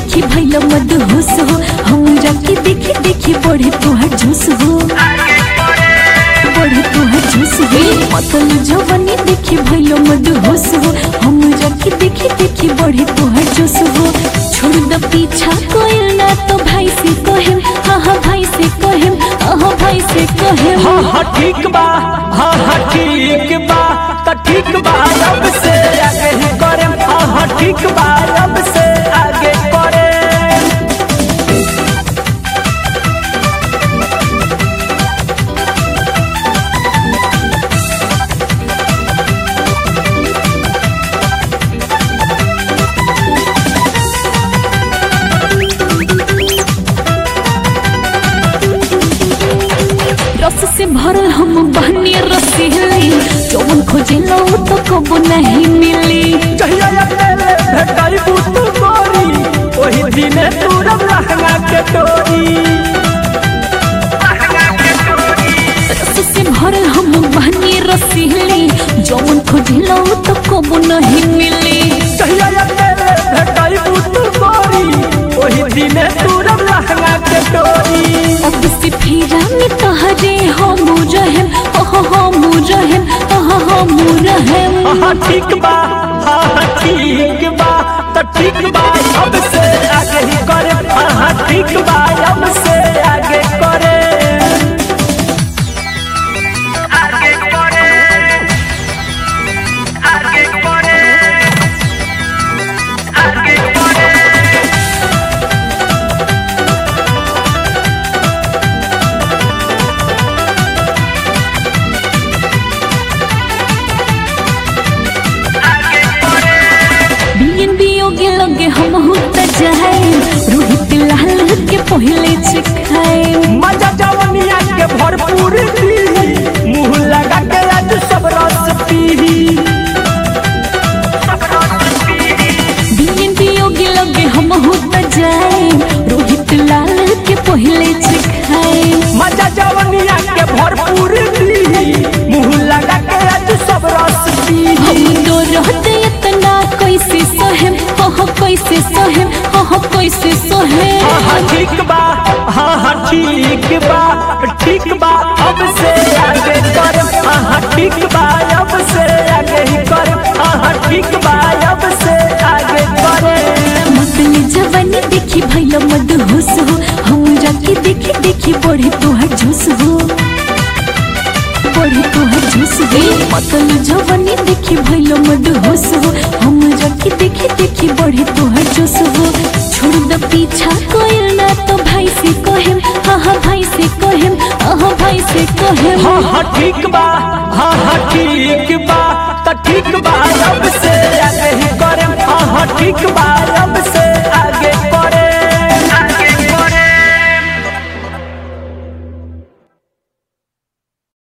देखी भैल मदहोश हो हमरा के देखी देखी बढ़े तोहर जोश हो बढ़े तोहर जोश हो मतल जवानी देखी भैल मदहोश हो हमरा के देखी देखी बढ़े तोहर जोश हो छोड़ द पीछा कोई ना तो भाई से कहेम हाँ हाँ भाई से कहेम हाँ भाई से कहेम हाँ हाँ ठीक बा हाँ हाँ ठीक बा तो ठीक बा अब से आगे ही करे हाँ हाँ ठीक बा अब से आगे करे रस से भरल हम बहनी रसीली जौन खोजेला उ तो कबो नहीं मिली जहिया अकेले भेटाई बुतू गोरी ओही दिने तुरम लहंगा के डोरी रस से भरल हम बहनी रसीली जौन खोजेला उ तो कबो नहीं मिली जहिया अकेले भेटाई बुतू गोरी ओही दिने तुरम लहंगा के डोरी अब से फेरा में तहरे हम रहेम हो हम रहेम हाँ हम रहेम हाँ ठीक बा हाँ ठीक बा तो ठीक बा अब से आगे ही करे हाँ ठीक बा अब से आगे करे आगे करे आगे करे आगे करे बियन बियोगे लगे हम होता जाए रोहित लाल के पहले चिखाए मजा जवनिया के भरपूर पी मुंह लगा के आज सब रस पी बियन बियोगे लगे हम होता जाए रोहित लाल के पहले चिखाए मजा जवनिया के भरपूर पी मुंह लगा के आज सब रस पी हम तो रहते इतना कैसे सहेम हो हो कैसे सहेम हो हो कैसे सहेम हाँ हाँ ठीक बा हाँ हाँ ठीक बा ठीक बा अब से आगे कर हाँ हाँ ठीक बा अब से आगे ही कर हाँ हाँ ठीक बा अब से आगे करे मतली जवानी देखी भैल मदहोश हो हमरा के देखी देखी बढ़े तोहर जोश हो बढ़े तोहर जोश हो मतल जवानी देखी भैल मदहोश हो हमरा के देखी देखी बढ़े तोहर जोश हो छोड़ द पीछा कोई ना तो भाई से कहेम हाँ हाँ भाई से कहेम हाँ भाई से कहेम हाँ हाँ ठीक बा हाँ हाँ ठीक बा तो ठीक बा अब से आगे ही करे हाँ हाँ ठीक बा